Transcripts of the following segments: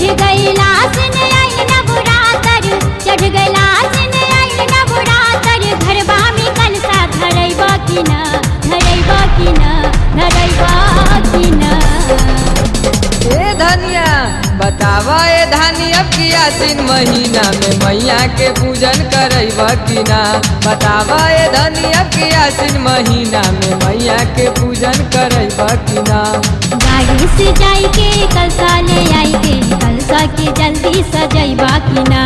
गईला से ने आइल न बुरातर चढ़ गईला से ने आइल न बुरातर घरबा में कलसा धरैबा कि न धरैबा कि न धरैबा कि न ए धनिया बतावा ए धानी अब की आसिन महीना में मैया के पूजन करैब कि ना बतावा ए धनी अब की आसिन महीना में मैया के पूजन करैब कि ना गाड़ी से जाई के कलसा ले आई के कलसा के जल्दी सजैबा कि ना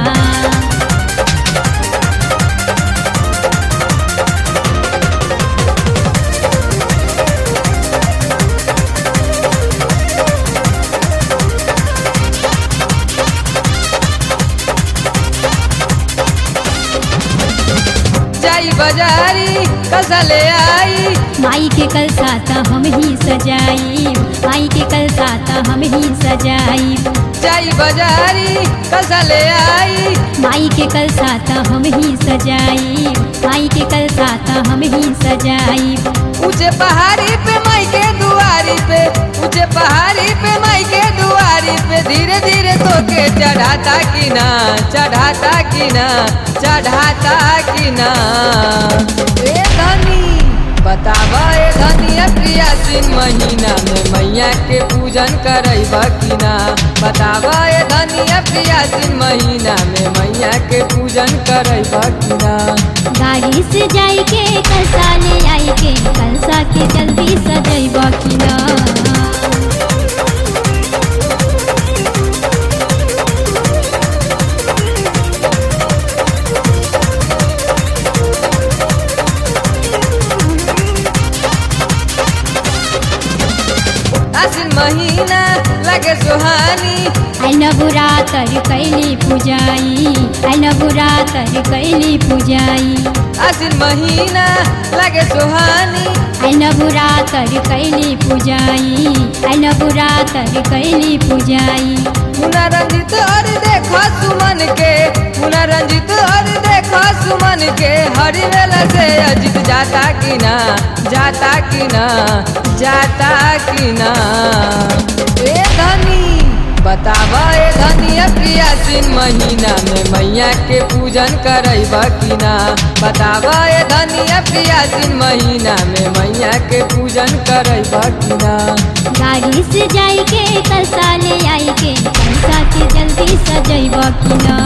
जाई बाजारी कसा ले आई माई के कलसा त हम ही सजाई माई के कलसा त हम ही सजाई जाई बाजारी कसा ले आई माई के कलसा त हम ही सजाई माई के कलसा त हम ही सजाई ऊंचे पहाड़ी पे माई के दुआरी पे ऊंचे पहाड़ी पे माई के दुआरी पे धीरे धीरे तो के चढ़ाता कि ना चढ़ाता कि ना चढ़ाता कि ना ए धनी बतावा ए धनी प्रियासीन महीना में मैया के पूजन करैब कि ना बतावा ए धनी प्रियासीन महीना में मैया के पूजन करैब कि ना गाड़ी से जाई के कलसा ले आई के कलसा के जल्दी सजैबा कि ना आसिन महीना लगे सुहानी आई न बुरा तर कैली पूजाई आई न बुरा तर कैली पूजाई आसिन महीना लगे सुहानी आई न बुरा तर कैली पूजाई आई न बुरा तर कैली पूजाई मुना रंजित और देखो सुमन के मुना रंजित और देखो सुमन के हरी वेला से अजित जाता कि ना जाता कि ना जाता कि ना ए धनी बतावा ए धनी प्रियासीन महीना में मैया के पूजन करैब कि ना बतावा ए धनी प्रियासीन महीना में मैया के पूजन करैब कि ना गाड़ी से जाई के कलसा ले आई के कलसा के जल्दी सजैबा कि ना